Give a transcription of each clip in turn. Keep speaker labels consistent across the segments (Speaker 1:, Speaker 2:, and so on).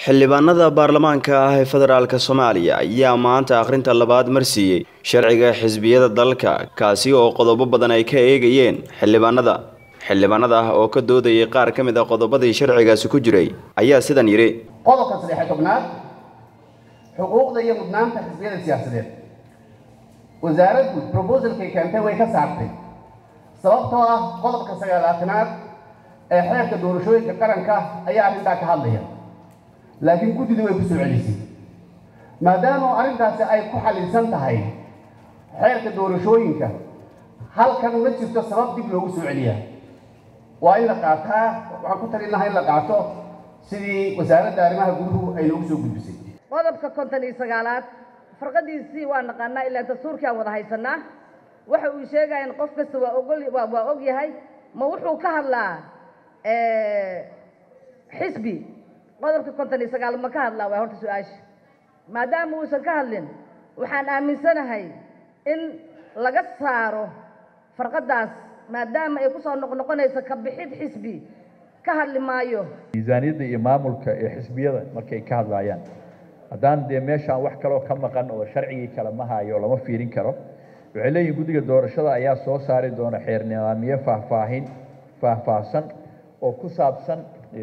Speaker 1: xildhibaanada baarlamaanka ah ee federaalk soomaaliya ayaa maanta akhrinta labaad marsiiyey sharciga xisbiyada dalka kaasi oo qodobo badan ay ka eegayeen xildhibaanada xildhibaanada ah oo ka doodayay qaar ka mid a qodobadii sharcigaasi ku jiray ayaa sidan yidhi
Speaker 2: qodobka saddexe tobnaad xuquuqda iyo mudnaanta xisbiyada siyaasadeed wasaaraddu brobosalkay keentay way ka saartay sababtoo ah qodobka sagaalaatanaad ee xeerka doorashooyinka qaranka ayaa arrintaa ka hadlaya laakiin guddida way ku soo celisay maadaama arrintaasi ay ku xalilsan tahay xeerka doorashooyinka halkan ma jirto sabab dib loogu soo celiyaa waa in la qaataa waxaan ku talin lahaa in la qaato sidii wasaaradda arrimaha guduhu ay noogu soo gudbisay
Speaker 3: qodobka konton iyo sagaalaad farqadiisii waa naqaanaa ilaa dastuurkii aan wada haysanaa waxa uu sheegaya in qof kasta waa ogol waa waa og yahay ma wuxuu ka hadlaa xisbi qodobka konton iyo sagaal ma ka hadlaa waa horta su-aasha maadaama uusan ka hadlin waxaan aaminsanahay in laga saaro farqadaas maadaama ay kusoo noqnoqonayso ka bixid xisbi ka hadli maayo
Speaker 4: miisaaniyadda iyo maamulka ee xisbiyada markay ka hadlaayaan haddaan dee meeshaan wax kaloo ka maqan oo sharcigii kale ma hayo lama fiirin karo waxay leeyihin guddiga doorashada ayaa soo saari doona xeer nidaamiye faahfaahin faahfaahsan oo ku saabsan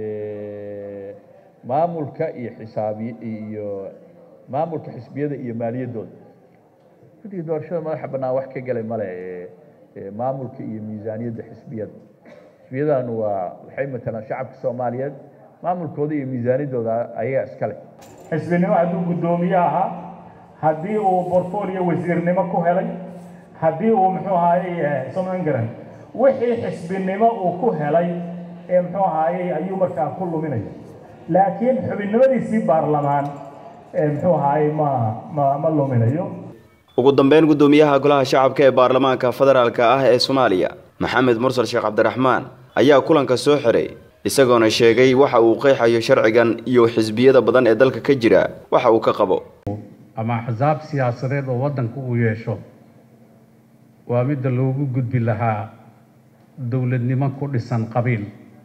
Speaker 4: maamulka iyo xisaabi iyo maamulka xisbiyada iyo maaliyaddooda guddiga doorashada madaxa bannaan wax ka gelay male maamulka iyo miisaaniyadda xisbiyada xisbiyadan waa waxay matalaan shacabka soomaaliyeed maamulkooda iyo miisaaniyaddooda ayagaa iskale
Speaker 5: xisbinimo hadduu guddoomiye ahaa haddii uu bortfolio wasiirnimo ku helay haddii uu muxuu ahaayey soman garan wixii xisbinimo uu ku helay ee muxuu ahaayey ayuu markaa ku luminaya laakiin xubinnimadiisii baarlamaan ee muxuu ahaayey ma ma ma luminayo
Speaker 1: ugu dambeyn guddoomiyaha golaha shacabka ee baarlamaanka federaalk ah ee soomaaliya maxamed mursal sheekh cabdiraxmaan ayaa kulanka soo xiray isagoona sheegay waxa uu qeexayo sharcigan iyo xisbiyada badan ee dalka ka jira waxa uu ka qabo
Speaker 6: ama axsaab siyaasadeed oo waddanka uu yeesho waa midda loogu gudbi lahaa dowladnimo ku dhisan qabiil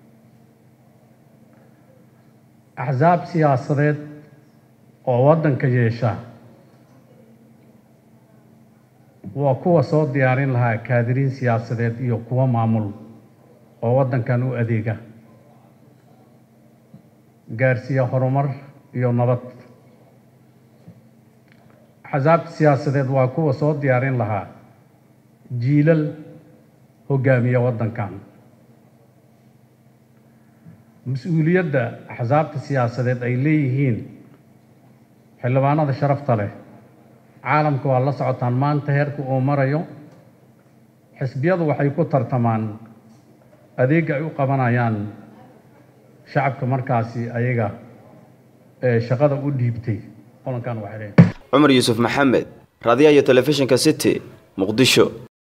Speaker 6: axsaab siyaasadeed oo waddanka yeesha waa kuwa soo diyaarin lahaa kaadiriin siyaasadeed iyo kuwo maamul oo waddankan u adeega gaarsiiya horumar iyo nabad axsaabta siyaasadeed waa kuwa soo diyaarin lahaa jiilal hogaamiya waddankan mas-uuliyadda axsaabta siyaasadeed ay leeyihiin xildhibaanada sharafta leh caalamka waa la socotaan maanta heerka uu marayo xisbiyadu waxay ku tartamaan adeega ay u qabanayaan shacabka markaasi ayaga ee shaqada u dhiibtay qolankan waxay leeyihin
Speaker 1: cumar yuusuf maxamed raadiyaha iyo telefishinka city muqdisho